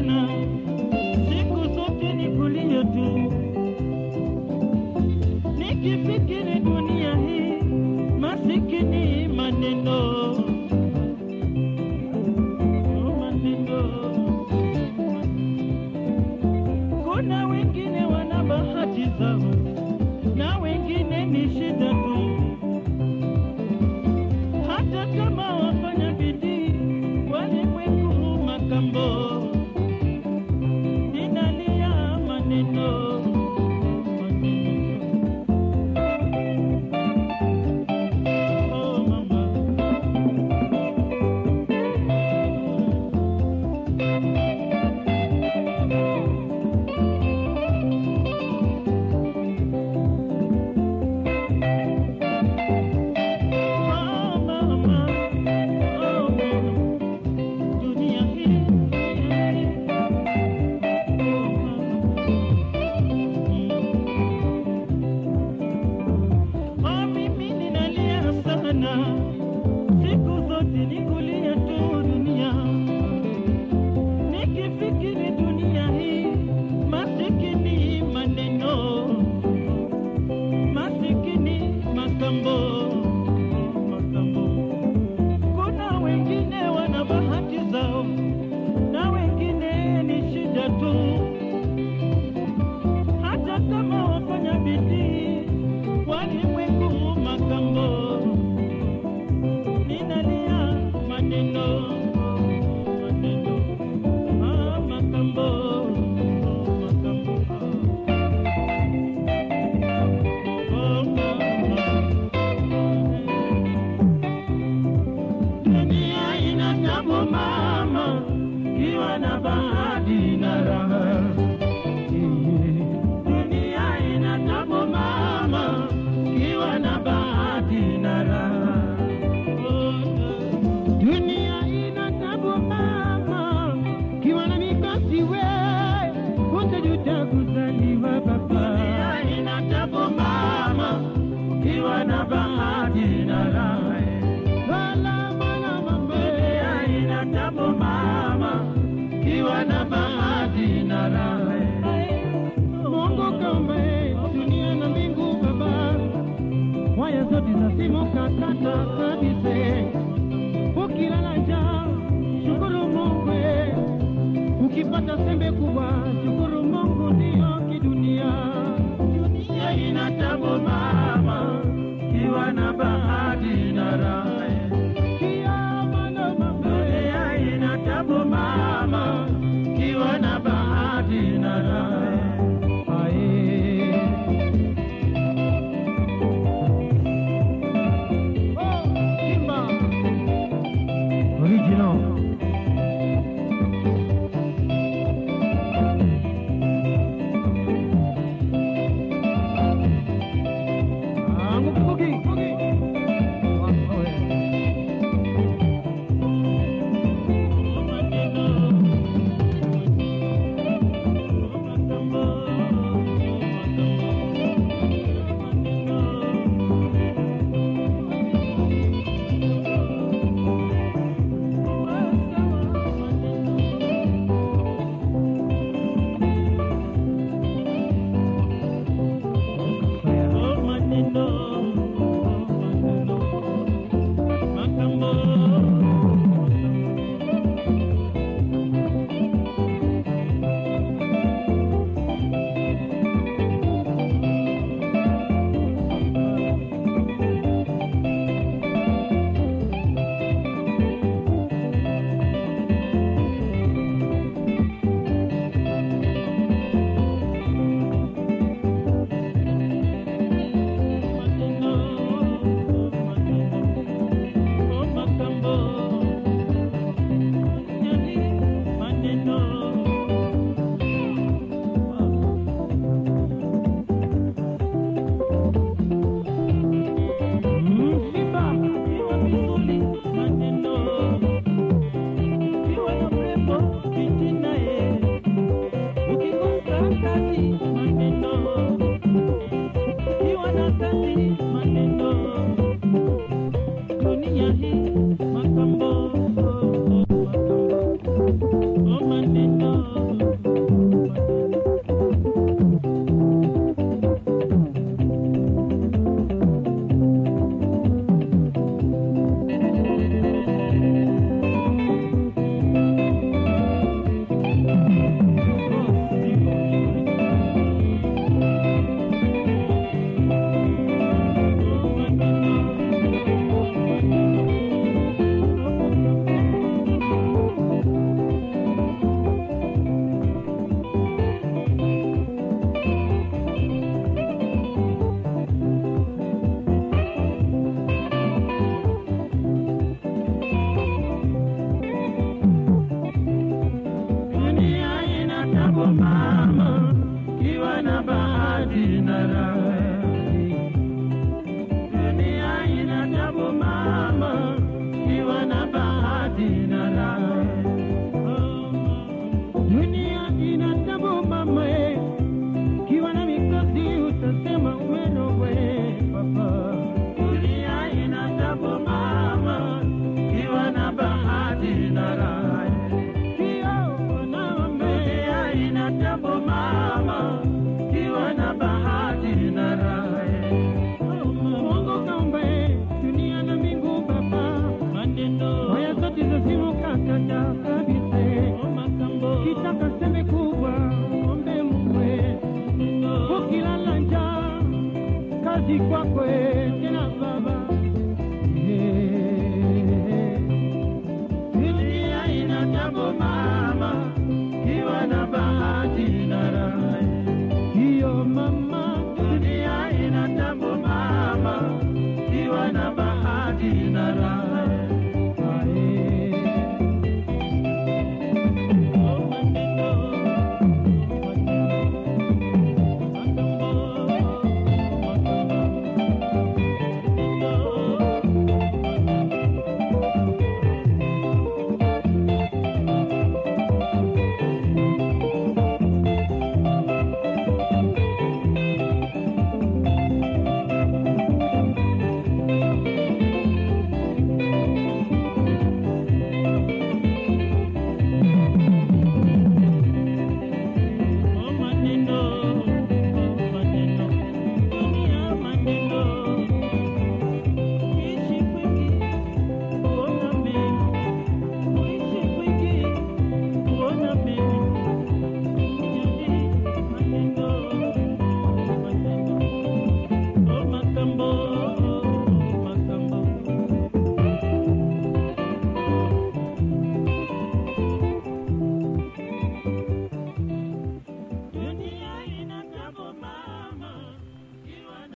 sana, siku zote ni kulia tu, nikifikiri dunia hii masikini maneno maneno. Kuna wengine wana bahati zao na wengine ni shida tu, hata kama wafanya bidii walimwengu makambo, ninalia maneno maneno. Oh, mama. Oh, mama. Oh, dunia hii. Oh, mimi ninalia sana, siku zote ni kulia tu dunia, nikifikiri dunia hii masikini maneno, masikini makambo, makambo. Kuna wengine wana bahati zao na wengine ni shida tu, hata kama wafanya bidii walimwengu makambo, ninalia maneno maneno, ah, makambo makambo, oh, mama. Dunia ina tabu mama, kiwa na bahati na raha. Dunia ina tabu mama, kiwa na bahati na raha. Dunia ina tabu mama, kiwa na mikosi we, utajuta kuzaliwa baba. Dunia ina tabu mama, kiwa na bahati na raha. Wala mwana mama, Dunia ina tabu mama, kiwa na bahati na raha. Mungu kaumba dunia na mbingu baba, waya zote za simu kakata kabisa. Ukilala njaa, shukuru Mungu, ukipata sembe kubwa, shukuru Mungu, ndiyo kidunia. Dunia ina tabu mama, kiwa na bahati na raha. Kiama na mama, Dunia ina tabu mama, kiwa na bahati na raha. ae. Oh, Simba. Original. mama, kiwa na bahati na raha. Dunia ina tabu mama, kiwa na bahati na raha. Dunia ina tabu mama, eh. kiwa na mikosi utasema umerogwe papa. Dunia ina tabu mama, kiwa na bahati na raha. Sio naombe Dunia ina tabu mama, kiwa na bahati na raha. Mungu kaumba eh, dunia na mbingu baba. Maneno Haya zote za simu kakata kabisa. eh. makambo Kitaka sembe kubwa ombe Mungu eh. Ukilala njaa kazi kwako eh, tena baba. Eh. Dunia ina tabu mama, kiwa na bahati na raha. Hiyo mama